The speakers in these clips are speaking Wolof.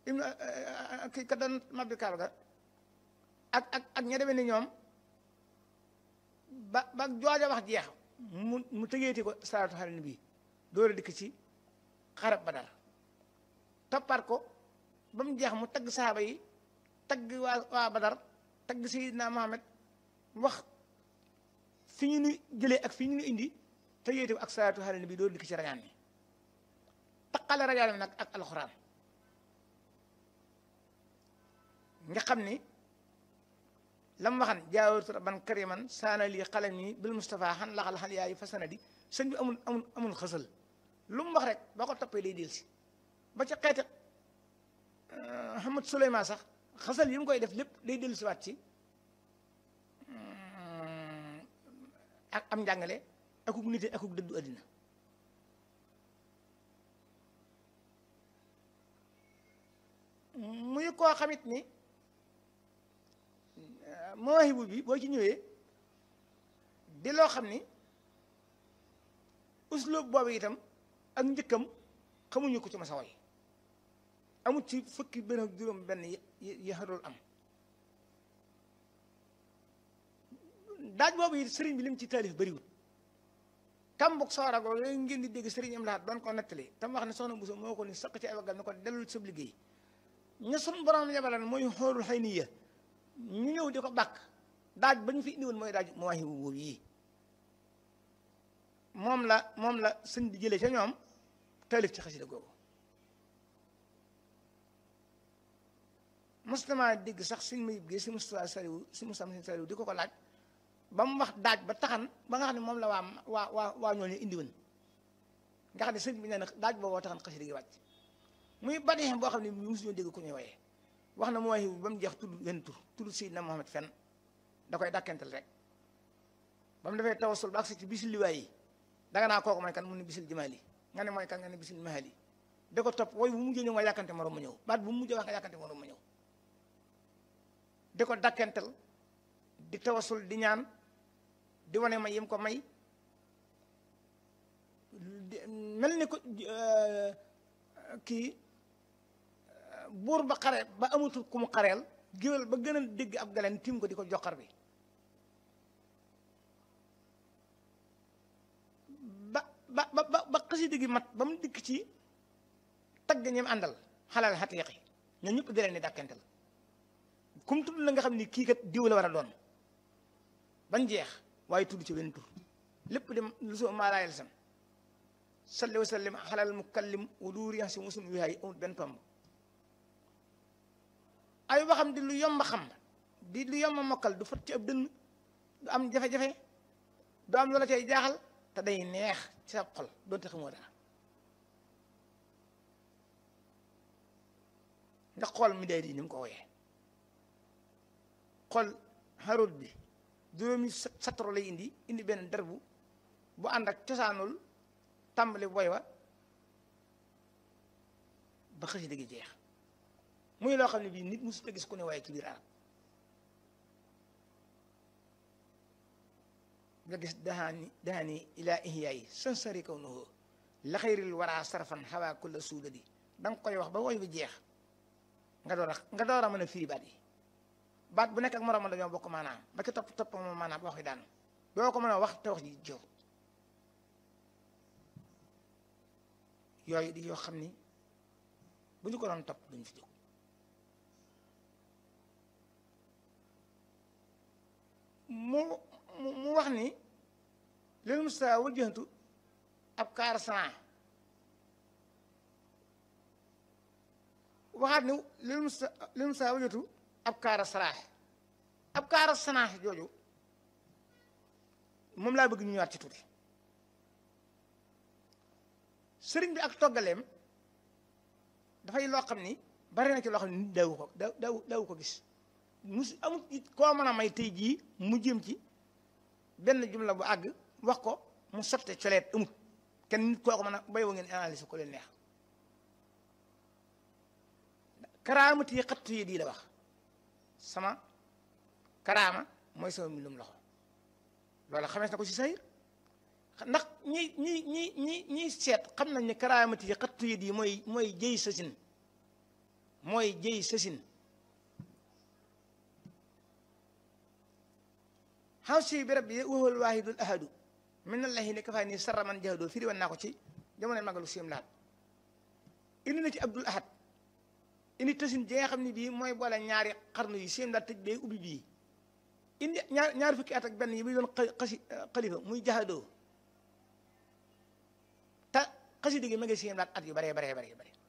ibnu ki ka doon mabbi kaaba ga ak ak ak ña demee ni ñoom ba ba jooja wax jeex mu mu tëgeeti ko salaatu xale ni bii door a dikk ci xarab Badar toppaat ko ba mu jeex mu tagg saaba yi tagg waa waa Badar tagg Seydina Muhammad wax fi ñu nu jëlee ak fi ñu nu indi tëgeeti ko ak salaatu xale ni bii door a dikk ci rañaan mi taqale rañaan mi nag ak alxuraan nga xam ni lam waxan jaawatu rabban kariman saana lii xalam yi bil Mustafa xan laxal xan yaayu fa sanadi sëñ bi amul amul amul xësal lu mu wax rek boo ko toppee day delsi ba ca xeeti Hamad Suleymaan sax xësal yi mu koy def lépp day delsi waat ci ak am njàngale akuk nite akuk dëddu àddina muy koo xamit ni mawaahibu bi boo ci ñëwee di loo xam ni usloob boobu itam ak njëkkam xamuñu ko ci masa way amut ci fukki benn ak juróom benn yi xarul am daaj boobu it sëriñ bi lim ci taalif bëriwut kambuk sooragoo yooyu ngeen di dégg sëriñ am laat doon ko nettali tam wax ne soxna Bousso moo ko ni saq ci ay waggal ne ko dellul sab liggéey ña sun borom yabalan mooy xoolul xëy ni ya ñu ñëw di ko bàkk daaj ba ñu fi indiwoon mooy daaj mawaahibu boobu yii moom la moom la sëñ bi jëlee ca ñoom taalif ci xasida googu mostama dégg sax suñ mayib gi si Mustafa Saliwu si Mustafa si Saliwu di ko ko laaj ba mu wax daaj ba taxan ba nga xam ne moom la waa waa waa waa ñooñu indiwoon nga xam ne sëñ bi nee na daaj booboo taxan xasida gi wàcc muy badi boo xam ne mosuñoo dégg ku ñuy woyee wax na mooy ba mu jeex tudd wenn tur tudd Seydina Muhammad fenn da koy dàkkental rek ba mu defee tawasul ba agsi ci bisil liwaay yi danga naa kooku mooy kan mu ne bisil jimaali nga ne mooy kan nga ne bisil mahali da ko topp wooy bu mujjee ñëw nga yàkkante morom ma ñëw baat bu mujjee wax nga yàkkante morom ma ñëw di ko dàkkental di tawasul di ñaan di wane may yim ko may mel ni ko kii buur ba xare ba amatul ku mu xareel géwél ba gën a dégg ab galeen tim ko di ko joxar bi ba ba ba ba xasida gi mat ba mu dikk ci tagg ñim àndal xalal xatiiqi ñoo ñëpp di leen di dàkkental kum tudd la nga xam ni kii kat diw la war a doon bañ jeex waaye tudd ci benn tur lépp dem lu soo maalaayal sam salli wa sallim xalal mukallim wa duuri si musun wihaay amul benn tomb ay waxam di lu yomb xam di lu yomb mokkal du fot ci ab dënn du am jafe-jafe du am loola cay jaaxal te day neex ci sa xol doonte xamoo dara nga xool mi day di ni mu ko woyee xool xarut bi juróomi satro lay indi indi benn derbu bu ànd ak cosaanul tàmbali boy wa ba xasida gi jeex muy loo xam ne bii nit mosut a gis ku ne waaye ci biir arab nga gis dahaani dahaani ilaa ihyaayi sansari kaw nuhu la xayril wara sarfan xawaa kulla suudadi da nga koy wax ba woy bi jeex nga door a nga door a mën a firi baat yi baat bu nekk ak moroom dañoo bokk maanaam ba ci topp topp moom maanaam ba wax yi daanu doo ko mën a wax te wax ji jow yooyu di yoo xam ni bu ñu ko doon topp duñ fi jóg mu mu wax ni lil musta wajjantu ab kaar sanaa waxaat ni lil musta lil musta wajjantu ab kaara saraax ab kaara sanaax jooju moom laa bëgg ñu ñëwaat ci tuuti sëriñ bi ak toggaleem dafay loo xam ni bari na ci loo xam ni nit daawu ko daawu daawu ko gis mus amut it koo mën a may tey jii mu jëm ci benn jumla bu àgg wax ko mu sotte coleet amut kenn nit koo ko mën a bay wa ngeen analyse ko leen neex karaamati yi xattu yi di la wax sama karaama mooy sama mbindum loxo loolu xamees na ko ci sayir ndax ñi ñi ñi ñi ñiy seet xam nañ ne karaamati yi xattu yi di mooy mooy jëy sasin mooy jëy sësin xaw si bi rabbi waxal waahidul ahadu min allahi ne kafaay nii sarra man jahadoo firi woon naa ko ci jamono magalu siim laat indi na ci abdul ahad indi tësin ji nga xam ne bii mooy boole ñaari xarnu yi siim laat tëj bee ubbi bii indi ñaar ñaari fukki at ak benn yi muy doon xasi xalifa muy jahadoo te xasida gi ma ngi siim laat at yu baree baree baree bare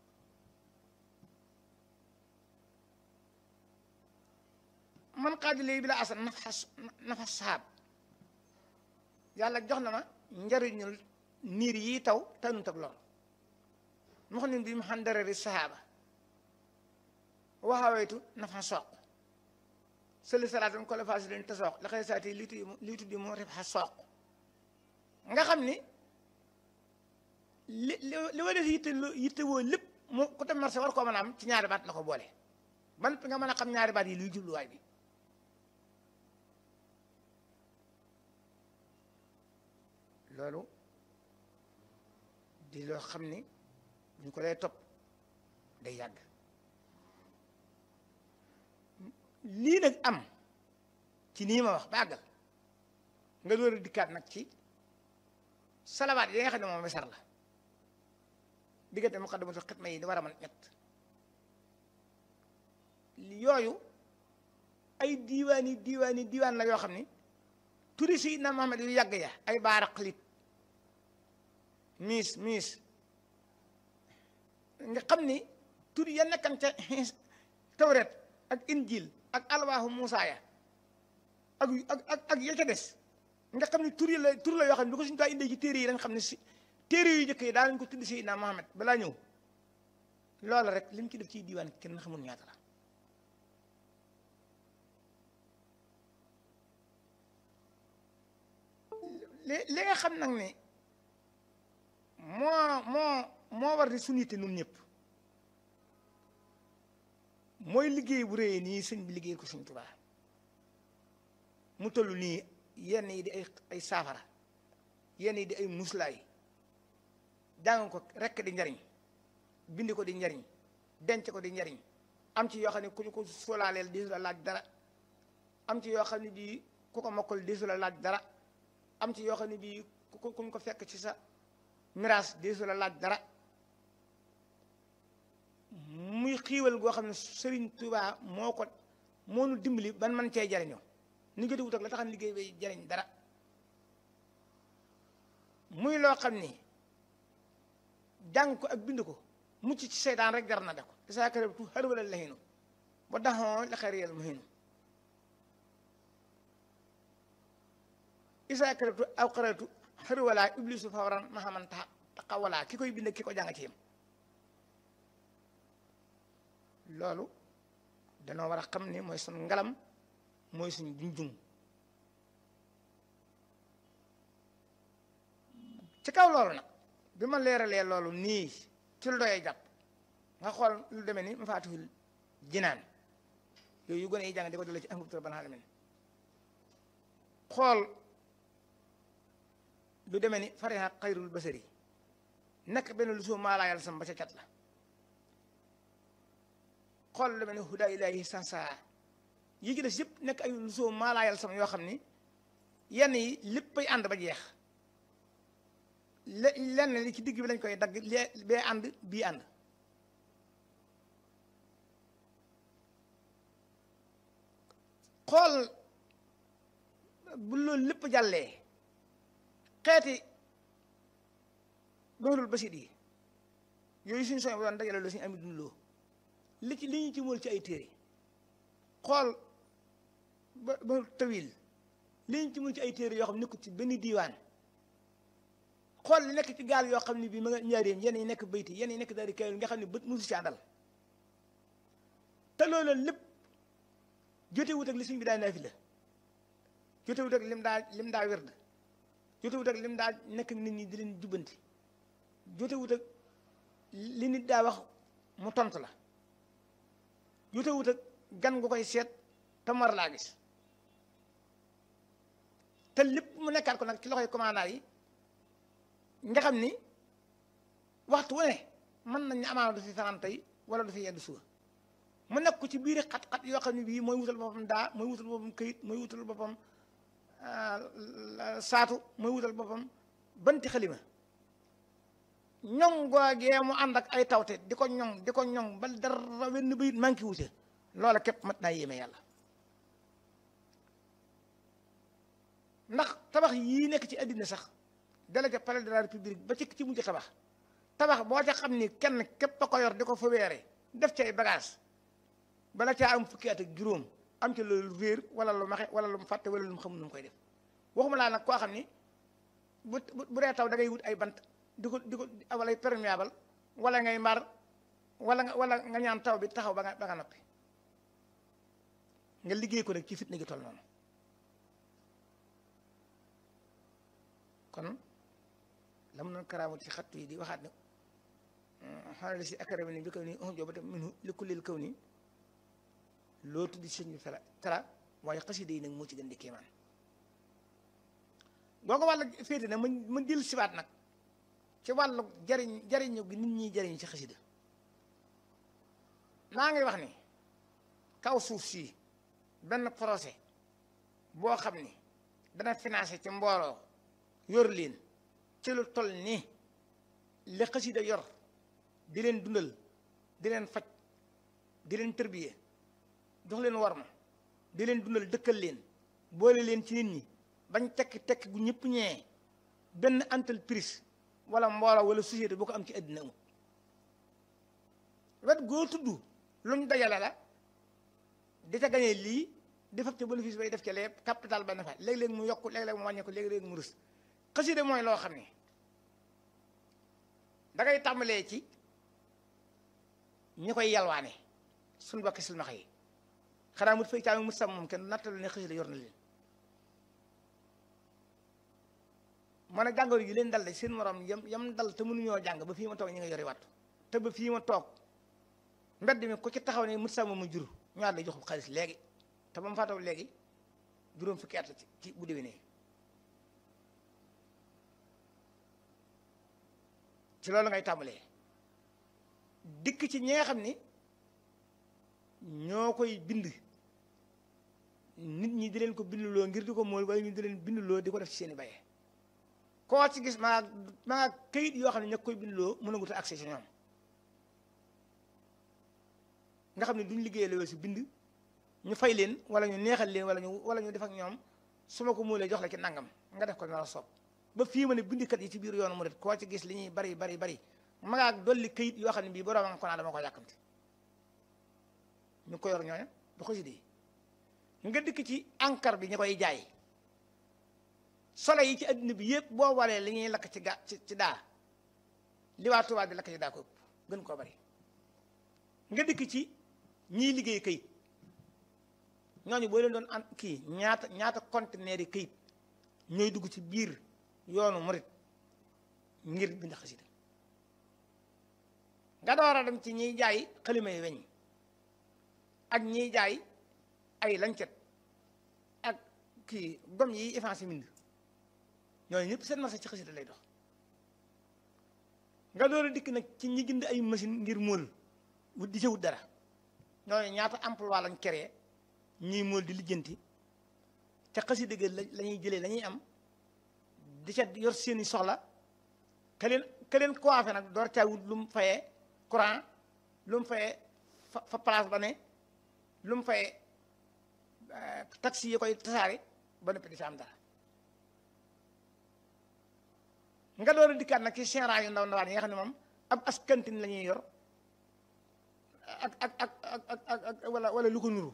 man xaaju léegi bi la asan nafa nafa saab yàlla jox na ma njariñul niir yi taw tanut ak lool mu xam ne bi mu xam darari sahaaba waxawaytu nafa sooq sëli salaatam ko la faasi leen te sooq la xëy saati lii tuddi lii tuddi mu ref xa sooq nga xam ni li li wa def yitte yitte woo lépp mu ku dem marché war koo mën a am ci ñaari baat la ko boole ban nga mën a xam ñaari baat yi luy jubluwaay bi loolu di loo xam ni ñu ko lay topp day yàgg lii nag am ci nii ma wax ba àggal nga door a dikkaat nag ci salawaat yi nga xam ne moom wesar la diggante muqaddamatul xidma yi di war a mën ñett yooyu ay diiwaan yi diiwaan yi diiwaan la yoo xam ni turi si na Muhammad yu yàgg ya ay baaraqlit miis miis nga xam ni tur ya nekkan ca tawret ak injil ak alwaahu Muusaa ya ak ak ak ya ca des nga xam ni tur yi la tur la yoo xam ne bi ko suñu taa indee ci téere yi dañ xam ne si téere yu njëkk yi daa nañ ko tudd Seydina Muhammad balaa ñëw loola rek li mu ci def ci diiwaan kenn xamul ñaata la li li nga xam nag ni moo moo moo war di suñu yitte nun ñëpp mooy liggéey bu réyee nii sëñ bi liggéey ko sëñ Tuubaa mu toll nii yenn yi di ay ay saafara yenn yi di ay muslaay jàng ko rekk di njariñ bind ko di njariñ denc ko di njariñ am ci yoo xam ne ku ñu ko solaaleel diisu la laaj dara am ci yoo xam ne bii ku ko mokkal diisu la laaj dara am ci yoo xam ne bii ku ku ñu ko fekk ci sa miraas diisu la laaj dara muy xiiwal goo xam ne Sëriñ Tuubaa moo ko moo nu dimbali ban man cee jariñoo ni nga wut ak la taxan liggéey bay jariñ dara muy loo xam ni jàng ko ak bind ko mucc ci seytaan rek jar na def ko isaa karabtu xar wala lahinu ba daxoo la xariyal muhinu isaa karabtu aw xaratu xar wala iblisu fawran mahaman taxa taxawalaa ki koy bind ki ko jàng ci yam loolu danoo war a xam ni mooy suñ ngalam mooy suñ junjung ci kaw loolu nag bi ma leeralee loolu nii ci lu doyee jàpp nga xool lu demee ni ma faatuhul jinaan yooyu yu gone yi jàng di ko dale ci angubtura ban alamin xool lu demee ni fariha xayrul basari nekk benn lu soo maalaayal sam ba ca cat la xool lu demee ni huda ilahi sansa yi ci des yëpp nekk ay lu soo maalaayal sam yoo xam ni yenn yi léppay ànd ba jeex le lenn li ci digg bi lañ koy dagg lee bee ànd bii ànd xool bu loolu lépp jàllee xeeti doxalul basit yi yooyu suñu soñ bu doon dajale loo suñu ami dundloo li ci li ñu ci mool ci ay téere xool ba ba tawil li ñu ci mool ci ay téere yoo xam nekkul ci benn diiwaan xool li nekk ci gaal yoo xam ne bii ma nga ñaareem yenn yi nekk bayti yenn yi nekk daal di kayul nga xam ne bët musu ci àndal te loolu lépp jote wut ak li suñ bi daa naafi la jote wut ak lim daa lim daa werd jote wut ak lim daa nekk nit ñi di leen jubbanti jote wut ak li nit daa wax mu tontu la jote wut ak gan nga koy seet te mar laa gis te lépp mu nekkaat ko nag ci loxoy commandant yi nga xam ni waxtu wu ne mën nañ ne amaana du fi fanaan tey wala du fi yenn suba mu nekk ko ci biir xat-xat yoo xam ne bii mooy wutal boppam daa mooy wutal boppam këyit mooy wutal boppam saatu mooy wutal boppam banti xalima ñoŋ googee mu ànd ak ay tawte di ko ñoŋ di ko ñoŋ ba dara wenn bayit manqué wute loola képp mat naa yéeme yàlla ndax tabax yii nekk ci àddina sax dala ca palais de la république ba ci ci mujj tabax tabax boo ca xam ni kenn képp a ko yor di ko fa weere def ci ay bagage bala caa am fukki at ak juróom am ci loolu réer wala lu maxe wala lu mu fàtte wala lu mu xamul nu mu koy def waxuma laa nag koo xam ni bu bu dee taw da ngay wut ay bant di ko di ko wala perméable wala ngay mbar wala nga wala nga ñaan taw bi taxaw ba nga ba nga noppi nga liggéey ko nag ci fitna gi toll noonu kon la mu noon karaamu ci xattu yi di waxaat ne xanaa si akarami ni bi kaw nii un jobata minhu li kullil kaw nii loo tuddi sëñ bi fela tara waaye xasida yi nag moo ci gën di kéemaan boo ko wàll féete na mën mën dil siwaat nag ci wàllu jariñ jariñu gi nit ñi jariñ ci xasida maa ngi wax ni kaw suuf si benn projet boo xam ni dana financé ci mbooloo yor leen ci lu toll nii li xasida yor di leen dundal di leen faj di leen tërbiye jox leen war ma di leen dundal dëkkal leen boole leen ci nit ñi bañ tekki tekki gu ñëpp ñee benn entreprise wala mbooloo wala société boo ko am ci àddina amul wet goo tudd luñ dajale la di ca gañee lii di fab ca bénéfice bay def ca lee capital ba ne fa léeg-léeg mu yokk léeg-léeg mu wàññeeku léeg-léeg mu rus xasida mooy loo xam ne da ngay tàmbalee ci ñi koy yalwaane suñ bokki silmaxa yi xanaa mut fay taami mut sam moom kenn nattalu ne xasida yor na leen man a jàngoro yi leen dal de seen morom yam yam dal te mënuñoo jàng ba fii ma toog ñi nga yori wattu te ba fii ma toog mbedd mi ku ci taxaw ne mut sam mu jur ñaar lay joxul xaalis léegi te ba mu faataw léegi juróom fukki at ci ci bu déwénee ci loolu ngay tàmbalee dikk ci ñi nga xam ni ñoo koy bind nit ñi di leen ko bindloo ngir di ko mool waaye ñu di leen bindloo di ko def ci seen i baye koo ci gis maa maa këyit yoo xam ne ña koy bindloo mën a gut accès ci ñoom nga xam ne duñ liggéeyee la si bind ñu fay leen wala ñu neexal leen wala ñu wala ñu def ak ñoom su ma ko muulee jox la ci nangam nga def ko na la soob ba fii ma ne bindikat yi ci biir yoonu mu det koo ci gis li ñuy bari bari bari magaak dolli këyit yoo xam ne bii borom nga ko naa dama ko yàkkamti ñu ko yor ñooña du ko si dee nga dikk ci encre bi ñu koy jaay solo yi ci adduna bi yëpp boo walee li ñuy lakk ci ga ci ci daa li waa tubaab bi lakk ci daa ko ëpp gën koo bari nga dikk ci ñiy liggéey këyit ñooñu boo leen doon an kii ñaata ñaata conteneur yi këyit ñooy dugg ci biir yoonu murit ngir bind xasida nga door a dem ci ñiy jaay xalima yi weñ ak ñiy jaay ay lancet ak kii gom yi effacé mbind ñooñu ñëpp seen marché ci xasida lay dox nga door a dikk nag ci ñi jënd ay machine ngir móol wut di ca wut dara ñooñu ñaata emploi lañ créé ñiy móol di lijjanti ca xasida ga la ñuy jëlee la ñuy am di ca yor seeni soxla ka leen ka leen coiffé nag door caa wut lu mu fayee courant lu mu fayee fa fa place ba ne lu mu fayee taxi yi koy tasaare ba noppi di ca am dara nga door a dikkaat nag ci général yu ndaw ndawaan yi nga xam ne moom ab askantin la ñuy yor ak ak ak ak ak ak wala wala lu ko nuru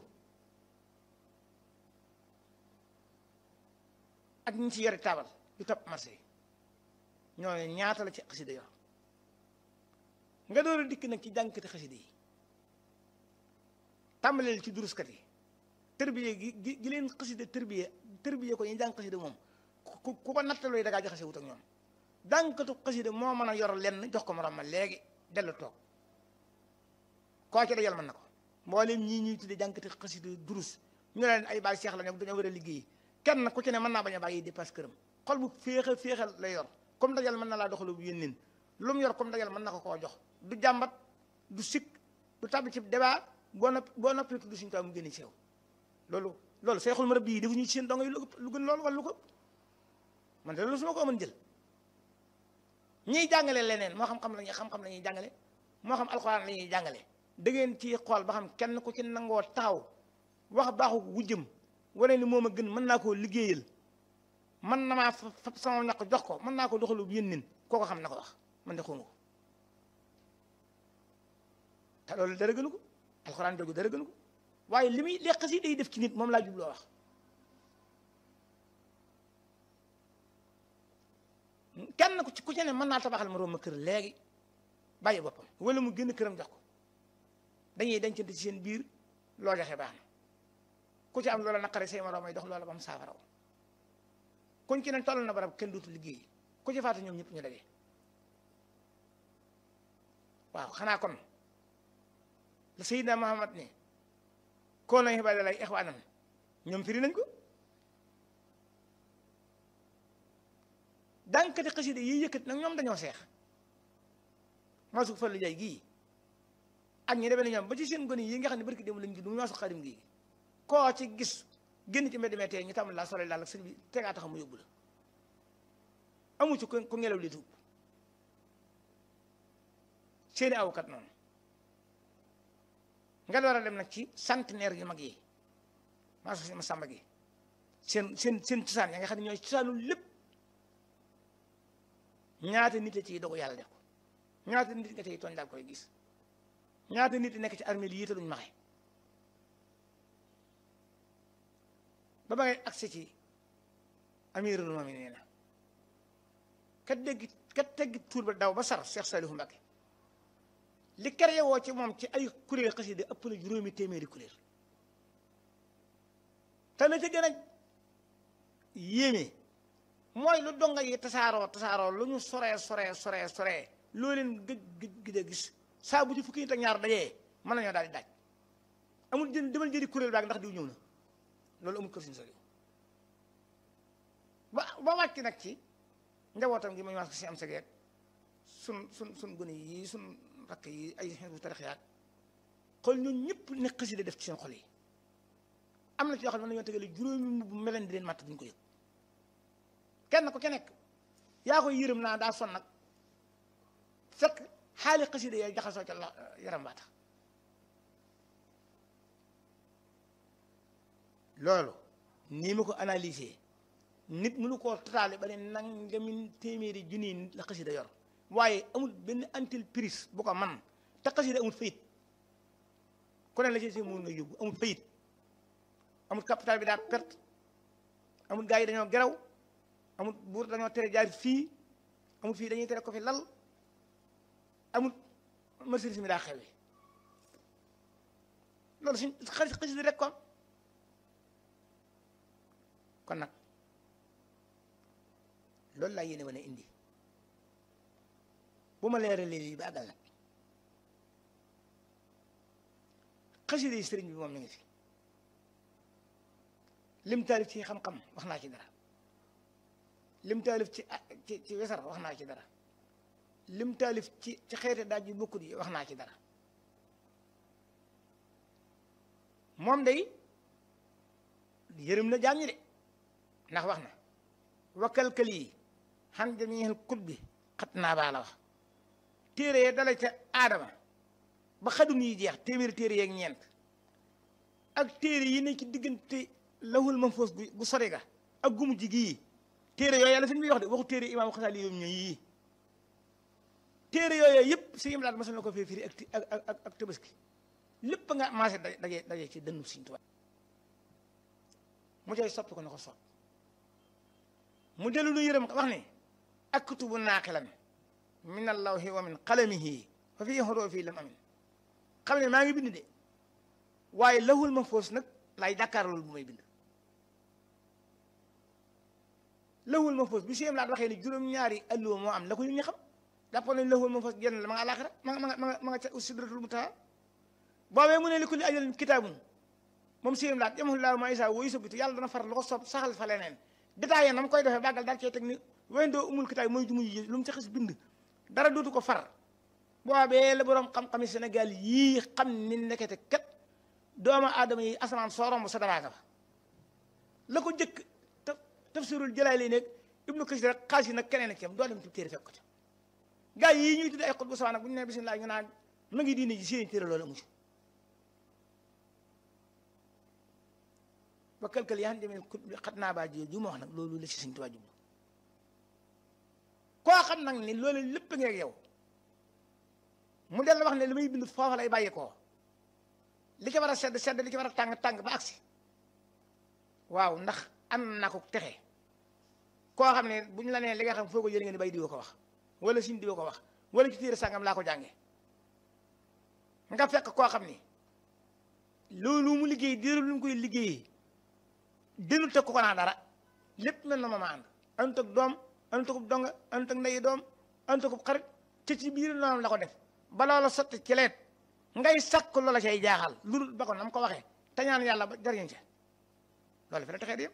ak ñi ci yori taabal yu topp marché yi ñooñu ñaata la ci xasida yor nga door a dikk nag ci jànkati xasida yi tàmbaleel ci duruskat yi tërbiye gi gi gi leen xasida tërbiye tërbiye ko ñu jàng xasida moom ku ku ko nattalooy da ngaa jaxase wut ak ñoom jànkatu xasida moo mën a yor lenn jox ko morom ma léegi dellu toog koo ci dajal mën na ko mboolem ñii ñuy tudde jànkati xasida durus ñu leen ay baay seex la ñoom dañoo war a liggéey kenn ku ci ne mën naa bañ a bàyyi dépasse këram xol bu féexal féexal lay yor comme dajal mën na laa doxalu bu yénneen lu mu yor comme dajal mën na ko koo jox du jàmbat du sikk du tàbbi ci débat boo noppi boo noppee tudd suñu taw mu génne ci yow loolu loolu seexul marab bii defuñu ci seen dongo yi lu lu gën loolu wala lu ko man de loolu su ma ko mën jël ñiy jàngale leneen moo xam-xam la ñuy xam-xam la ñuy jàngale moo xam alxuraan la ñuy jàngale da ngeen ci xool ba xam kenn ku ci nangoo taxaw wax baaxu wujjëm wane ni moom a gën mën naa koo liggéeyal mën na maa fa sama ñaq jox ko mën naa ko doxalu yéen nin koo ko xam na ko wax man de xawma ko te loolu dara gënu ko alxuraan jooju dara gënu ko waaye li muy leq si day def ci nit moom laa jubloo wax kenn ku ci ku ci ne mën naa tabaxal ma ma kër léegi bàyyi boppam wala mu génn këram jox ko dañuy dencante ci seen biir loo joxe baax na ku ci am loola naqare say moroom ay dox loola ba mu saafaraw kuñ ci ne toll na barab kenn dootu liggéey ku ci faatu ñoom ñëpp ñu daje waaw xanaa kon la Seydina Muhammad ne koo nañ xibaar lay ixwaanam ñoom firi nañ ko dànkati xasida yi yëkkat nag ñoom dañoo seex maasu fa lu jaay gii ak ñi demee ne ñoom ba ci seen gone yi nga xam ne barki démb lañ judd mu maasu xarim gii koo ci gis génn ci mbedd meetee ñu tàmm laa sole daal ak sëñ bi tegaa taxam mu yóbbu la amu ci ku ngelaw li tuub seeni awkat noonu nga door a dem nag ci centenaire yu mag yi maasu si ma sàmba gi seen seen seen cosaan ya nga xam ne ñooy cosaanu lépp ñaata nit a ciy dogu yàlla def ko ñaata nit nga ciy tooñ daal koy gis ñaata nit nekk ci armée yi te duñ maxe ba ba ngay agsi ci amirul mu'minin na kat dégg kat tegg tuur ba daw ba sar Cheikh Saliou Mbacké li créé woo ci moom ci ay kuréel xasida ëpp na juróomi téeméeri kuréel te la ca gën a yéeme mooy lu donga yi tasaaroo tasaaroo lu ñu soree soree soree soree loo leen gëj gëj gëj a gis saa bu ci fukki nit ak ñaar dajee mën nañoo daal di daaj amul jën demal jëri kuréel baag ndax diw ñëw na loolu amul kër suñu sori ba ba wàcc nag ci njabootam gi ma ñu wax ko si am segeet sun sun sun gone yi sun rakk yi ay xeetu tarix yaag xool ñun ñëpp ne xasida def ci seen xol yi am na ci yoo xam ne mën nañoo tegale juróomi mbubb meleen di leen màtt duñ ko yëg kenn ku ke nekk yaa koy yërëm naa daa son nag fekk xaali xasida yaay jaxasoo ca la yaram baa tax loolu nii ma ko analyser nit mënu koo totaale ba ne nangami téeméeri junni nit la xasida yor waaye amul benn entreprise bu ko man te xasida amul fayit ku ne la ci si mun na yóbbu amul fayit amul capital bi daa perte amul gars yi dañoo geraw amul buur dañoo tere jaar fii amul fii dañuy tere ko fi lal amul marchandise mi daa xewe loolu suñ xalis xasida rek kon kon nag loolu laa yéene wane indi bu ma leeralee lii ba àggal nag xasida yi sëriñ bi moom mi ngi fi lim taalif ci xam-xam wax naa ci dara lim taalif ci ci ci wesar wax naa ci dara lim taalif ci ci xeete daaj yu bokkut yi wax naa ci dara moom day yërëm na jaam ñi de ndax wax na wakkalkal yi xan jamihil kut bi xat naa baa la wax téere yee dala ca aadama ba xadun yi jeex téeméeri téere yeeg ñeent ak téere yi ne ci diggante lawul mahfuus bu sori ga ak gumu ji gii téere yooyu yàlla fi muy wax de waxu téere imaam Xasaali yoom ñooy yii téere yooyu yëpp si im laat masal na ko fee firi ak ak ak ak tabaski lépp nga maase daje daje ci dënnu Sëriñ Tuubaa mu cay soppi ko na ko sopp mu dellu lu yërëm wax ne aktubu naaqilan min allawhi wa min qalamihi fa fii hurufi lam amin xam ne maa ngi bind de waaye lawul mahfuus nag laay jàkkaarlool bu may bind lawul mahfuus bi siem laat waxee ne juróom-ñaari alluwa moo am la ko ñu ñi xam jàppoon nañ lawul mahfuus genn la ma nga àllaaxira ma nga ma nga ma nga ca sidratul muntaha boobee mu ne li kulli ajalin kitaabun moom siem laat yamahu laahu maa yasaa wa yusabbitu yàlla dana far lu ko soob saxal fa leneen détaillé na mu koy defee bàggal daal cee teg ni wendoo umul kitaab mooy jumu yi lu mu ci xas bind dara dootu ko far boobee la borom xam-xami Sénégal yii xam ni nekkete kat doomu aadama yi asamaan soo romb sa daraaka fa la ko jëkk taf tafsirul jëlaay lay nekk ibnu kasir rek xaalis yi nag keneen ak doo dem ci téere fekk ko ca gaa yi ñuy tudde ay xut bu sawa nag bu ñu nee bisimilah ñu naan ma ngi diine ji seen téere loolu amu ci ba kël-kël yaa xam ne kut bi xat naa baa ji ju ma wax nag loolu la ci Sëñ Tuubaa jublu koo xam nag ni loolu lépp ngi ak yow mu del wax ne li may bind foofa lay bàyyi koo li ci war a sedd sedd li ci war a tàng tàng ba agsi waaw ndax am na ko texe koo xam ne bu ñu la nee li nga xam foo ko jëlee nga ne bay diwa ko wax wala sin diwa ko wax wala ci téere sàngam laa ko jànge nga fekk koo xam ni loolu mu liggéey diiru lu mu koy liggéeyee dinu teg ko ko naa dara lépp mel na ma ma ànd anut ak doom anut ak donga anut ak ndeyi doom anut ak xarit te ci biir noonu la ko def ba loola sotti ci leet ngay sakk loola cay jaaxal lu dul ba ko nam ko waxee te ñaan yàlla ba jariñ ca loolu fi la taxee di yëpp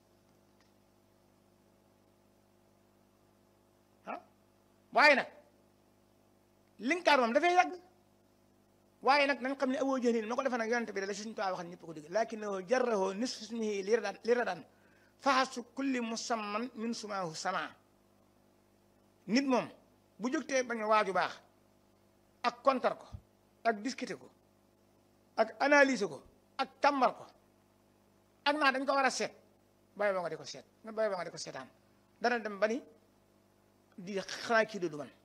ah waaye nag linkaar moom dafay yàgg waaye nag nañ xam ne awoo jëlin ma ko defee nag yonente bi da la suñu tuwaa waxal ñëpp ko dégg lakinnahu jarrahu nisfu ismihi li radan faxasu kulli musamman min sumaahu sama nit moom bu jógtee bañ waaju baax ak kontar ko ak discuter ko ak analyser ko ak càmbar ko ak naa dañ ko war a seet bàyyi ba nga di ko seet nga bàyyi ba nga di ko seetaan dana dem ba ni di xanaa kii du man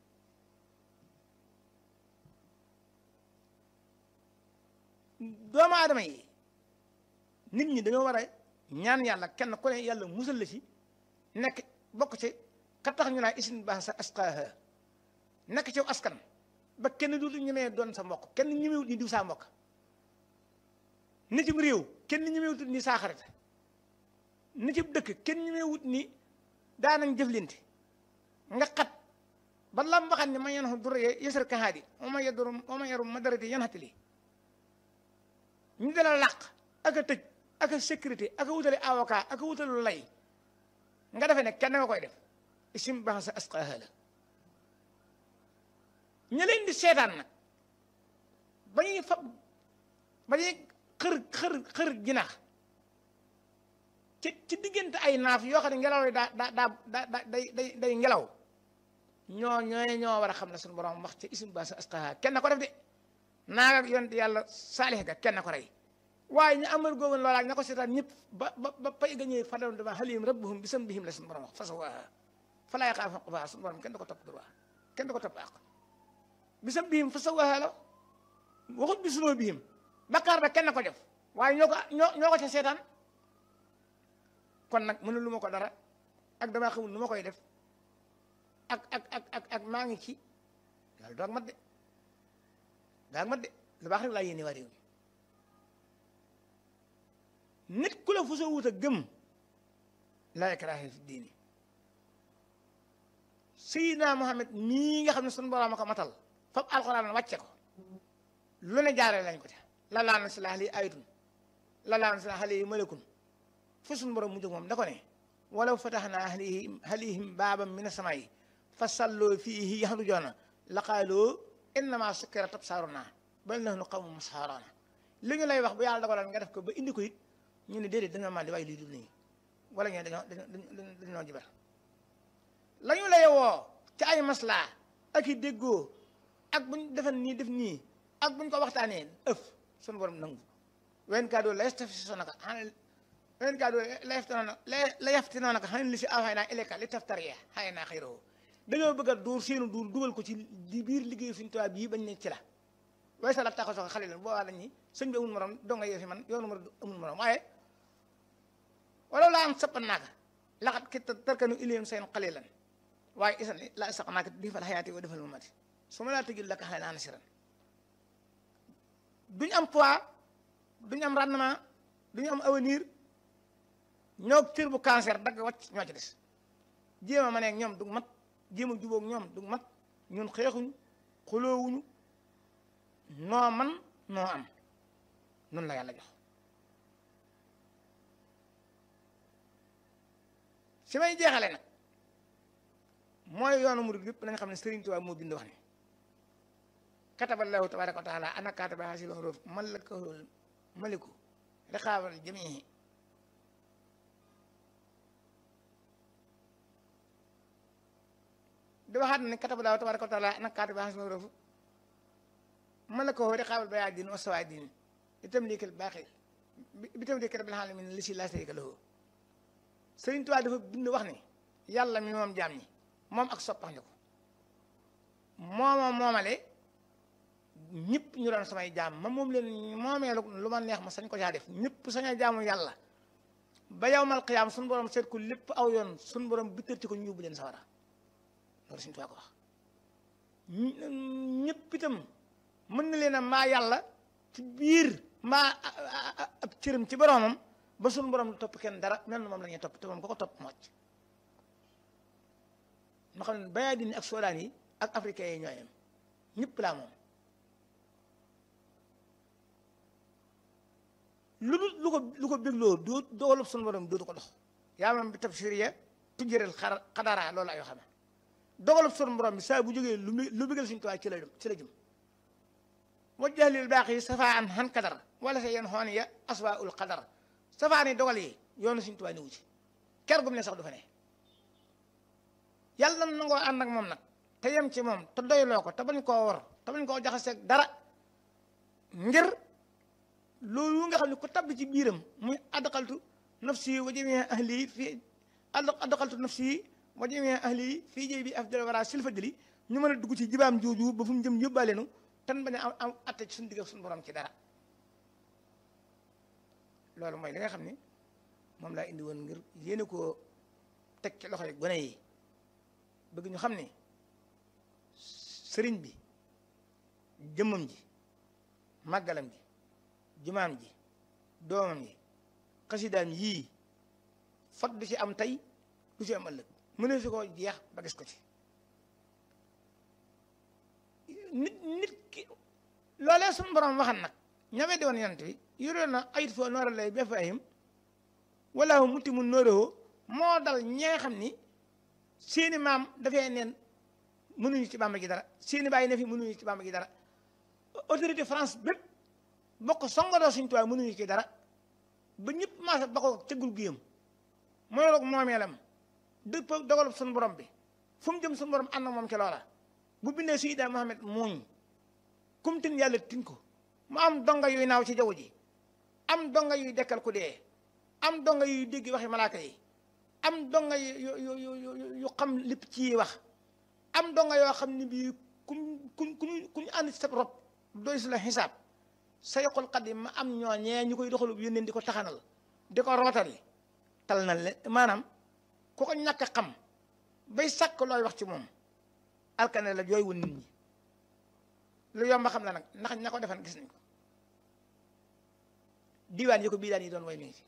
doomu aadama yi nit ñi dañoo war a ñaan yàlla kenn ku ne yàlla musal la ci nekk bokk ci ka tax ñu naa isin baax sa asqaaha nekk ci askan ba kenn du ñemee doon sa mbokk kenn ñemewut ni diw saa mbokk ni ci réew kenn ñemewut ni saa xarit ni ci dëkk kenn ñemewut ni daanañ jëflante nga xat ba lam waxat ni ma yen xu duree yësar kahaadi o ma yedur o ma yarum ma darati yan xatili ñu dala làq ak a tëj ak a sécurité ak a wutale avocat ak a wutale lay nga defee ne kenn nga koy def isim baax sa asqaaha la ña leen di seetaan nag ba ñuy fa ba ñuy xër xër xër ginaax ci ci diggante ay naaf yoo xam ne ngelaw yi daa daa daa daa day day day ngelaw ñoo ñooy ñoo war a xam ne suñu borom wax ci isim baax sa asqaaha kenn ko def de naaga ak yonent yàlla saalix ga kenn ko rey waaye ñu amal googu loolaa ña ko seetaan ñëpp ba ba ba pay ga ñëwee fa doon dama xalihim rabbuhum bi sambihim la suñu borom wax fasawaaha fa laa yaxaafu uqbaaha suñu borom kenn du ko topp droit kenn du ko topp àq bi sambihim fasawaaha la waxut bi sunoo bihim bakkaar ba kenn ko def waaye ñoo ko ñoo ñoo ko ca seetaan kon nag mënu lu ma ko dara ak damaa xamul nu ma koy def ak ak ak ak ak maa ngi ci yàlla doog mat de daa mat de lu baax rek laa yéene waa réew mi nit ku la fu soo wut a gëm laa ikraaha fi diini Seydina Muhammad mii nga xam ne sunu borom a ko matal fab alxuraan wàcce ko lu ne jaaree lañ ko ca la laa na si la xale ayatun la laa na si la xale yi malakun fu sunu borom mu jóg moom da ko ne walaw fataxnaa alayhim alayhim baaban mina samaa'i fa salloo fiihi yaxrujuuna la qaaloo innama sukkira tabsaaruna bal nahnu qawmun musxaaruna li ñu lay wax bu yàlla dogaloon nga def ko ba indi ko it ñu ne déedéet dañoo màndi waaye lii dul nii wala ñu ne dañoo dañoo dañoo jibar la ñu lay woo ci ay maslaa ak i déggoo ak buñ defan nii def nii ak buñ ko waxtaanee ëf sunu borom nangu wen kaa doo la yastaftisonaka xan wen kaa doo la yaftinoonaka la yaftinoonaka xan li si awxaynaa ilayka li taftariya xay naa xayrahu dañoo bëgg a duur seenu duur dugal ko ci di biir liggéey suñu tubaab bii bañ ne ci la waaye sa la taxaw soxla xale leen boobaa lañ ni sëñ bi amul morom doo nga yee fi man yoonu morom amul morom waaye wala laa am sappan naaka laxat ki tarkanu ilayhim seen qalilan waaye isan la saq naaka di fal xayaati wa defal mamati su ma laa tëjul laka xale naa nasiran duñ am poids duñ am rendement duñu am avenir ñoo cër bu cancer dagg wàcc ñoo ci des jéem a ma neeg ñoom du mat jéem a jubóog ñoom du mat ñun xeexuñu xuloowuñu noo man noo am nun la yàlla jox si may jeexale nag mooy yoonu murid yëpp nañ xam ne Sëriñ Tuubaa moo bind wax ni kataballahu tabaraka wa taala ana kataba hasil huruf man la ko maliku riqaabal jamii di waxaat ne kataba laahu tabaraka wa taala nag kaati baax na rëfu malakahu riqaabal bayaa diin wa sawaa diin itam liikal baaxi bi tam liikal bil alamin li si laa sharika lahu Sëriñ Tuubaa dafa bind wax ne yàlla mi moom jaam ñi moom ak soppax ñu ko mooma moomale ñëpp ñu doon samay jaam ma moom leen moomee lu ma neex ma sañ ko caa def ñëpp sañ a jaamu yàlla ba yawmal qiyaam suñu borom seet ko lépp aw yoon suñu borom bittarti ko ñu yóbbu leen sawara loolu Sëriñ Tuubaa ko wax ñëpp itam mën na leen a maa yàlla ci biir maa ab cëram ci boromam ba suñu borom lu topp kenn dara mel na moom la ñuy topp te moom ko ko topp mocc ma xam ne bayaa dini ak soodaan yi ak africain yi ñooyam ñëpp laa moom lu dul lu ko lu ko bégloo doo doolub suñu borom dootu ko dox yaa moom bi tafsiriya tujjëral xar xadaraa loolu ay xam dogalub suñu borom bi saa bu jógee lu lu bégal suñu tuwaay ci la jëm ci la jëm wajjahlil baax yi safaa an xan kadar wala sa yeen xoon ya aswa ul qadar safaani dogal yi yoonu suñu tubaab niwu ci ker gum ne sax du fa ne yàlla na nangoo ànd ak moom nag te yem ci moom te doyloo ko te bañ koo war te bañ koo jaxaseeg dara ngir loolu nga xam ne ku tabbi ci biiram muy adqaltu nafsi wa jamii ahli fii adqaltu nafsi wa jamii ahli fii jëy bi afdal wara silfadili ñu mën a dugg ci jibaam jooju ba fu mu jëm yóbbaaleenu tan bañ a am am atte ci suñu digg ak suñu borom ci dara loolu mooy li nga xam ni moom laa indi woon ngir yéene koo teg ci loxo yi gone yi bëgg ñu xam ni sëriñ bi jëmmam ji màggalam ji jumaam ji doomam ji xasidaam yii fot du ci am tey du ci am ëllëg mënee su ko jeex ba gis ko ci nit nit ki loolee suñu borom waxan nag ñawee di woon yonent bi yoroon na ayit foo noora lay ba fahim wala hu muti mu nóoréwoo moo dal ñi nga xam ni seeni maam dafay neen mënuñu ci bàmba gi dara seeni bàyyi ne fi mënuñu ci bàmba gi dara autorité France bépp bokk songadoo suñu tuwaay mënuñu ci dara ba ñëpp maasa ba ko cëggul guyam mooy roog moomeelam dëpp dogalub suñu borom bi fu mu jëm suñu borom ànd ak moom ci loola bu bindee Seyda Mohamed muuñ kum tin yàlla tin ko mu am donga yuy naaw ci jaww ji am donga yuy dekkal ku dee am donga yuy dégg waxi malaaka yi am donga yu yu yu yu xam lépp ci wax am donga yoo xam ne bii kuñ kuñ kuñ kuñ ànd ci sa rob doy si la xisaab sayxul xadim ma am ñooñee ñu koy doxalu yónneen di ko taxanal di ko rootali tal na le maanaam ku ko ñàkk a xam bay sàkk looy wax ci moom alkane la jooy wun nit ñi lu yomba xam la nag ndax ña ko defan gis nañ ko diwaan yi ko bii daan yi doon way mi ngi fi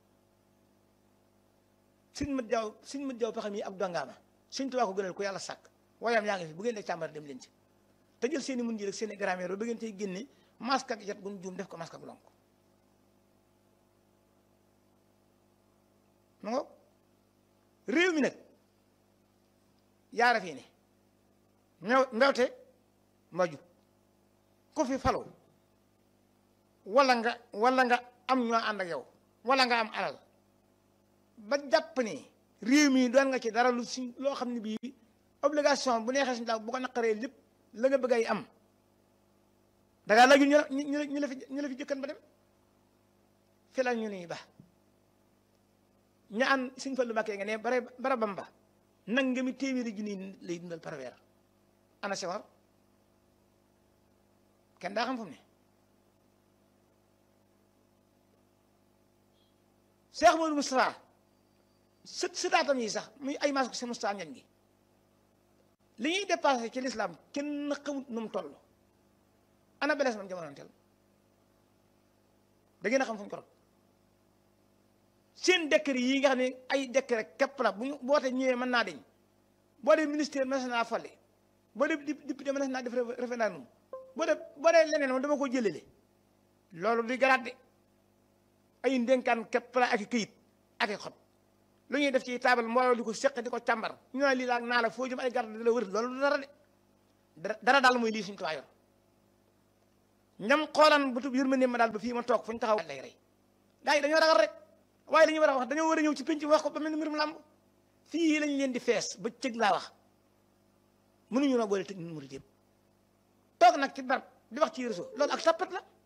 suñ mat jaww suñ mat jaww paxam yi ab dongaama suñ tubaa ko gënal ku yàlla sàkk wayam yaa ngi fi bu ngeen dee càmbar dem leen ci te jël seen i mun ji rek seen i grammaire ba ngeen tey génne masque ak jet gun juum def ko masque ak lonk mu ngo réew mi nag yaara fii ne ñëw mbewte maju ku fi falu wala nga wala nga am ñoo ànd ak yow wala nga am alal ba jàpp ni réew mi doon nga ci dara lu si loo xam ne bii obligation bu neexee suñu daaw bu ko naqaree lépp la nga bëgg ay am da ngaa laaju ñu la ñu la ñu la fi ñu la fi jëkkan ba dem fi la ñu nii ba ña an suñ fa lu màkkee nga ne bare bara bamba nag nga mi téeméeri junni lay dundal par weer ana sewar kenn daa xam fu mu ne Cheikh Modou Moustapha sët sëtaatam yi sax muy ay maas ko si Moustapha ñañ gi li ñuy dépassé ci l'islam kenn xamut nu mu toll ana belees man jamono tel da ngeen a xam fu ñu ko rot seen décret yi nga xam ne ay décret képp la bu ñu boote ñëwee mën naa deñ boo dee ministère mën naa folli boo dee député mën naa def référendum boo dee boo dee leneen moom dama ko jëlele loolu di garaat de ay ndénkaan képp la ak i këyit ak i xob lu ñuy def ci taabal mbooloo di ko seq di ko càmbar ñu ne lii laa naa la foo jëm ay garde di la wër loolu du dara de dara daal mooy lii suñu tuwaa yor ñam xoolaan bu tub yërmande ma daal ba fii ma toog fu ñu taxaw lay rey gars yi dañoo ragal rek waaye li ñu war a wax dañoo war a ñëw ci penc wax ko ba mel ni mbirum làmb fii lañ leen di fees ba cëg laa wax mënuñu noo boole tëj ñun murid yëpp toog nag ci barab di wax ci réseau loolu ak tappat la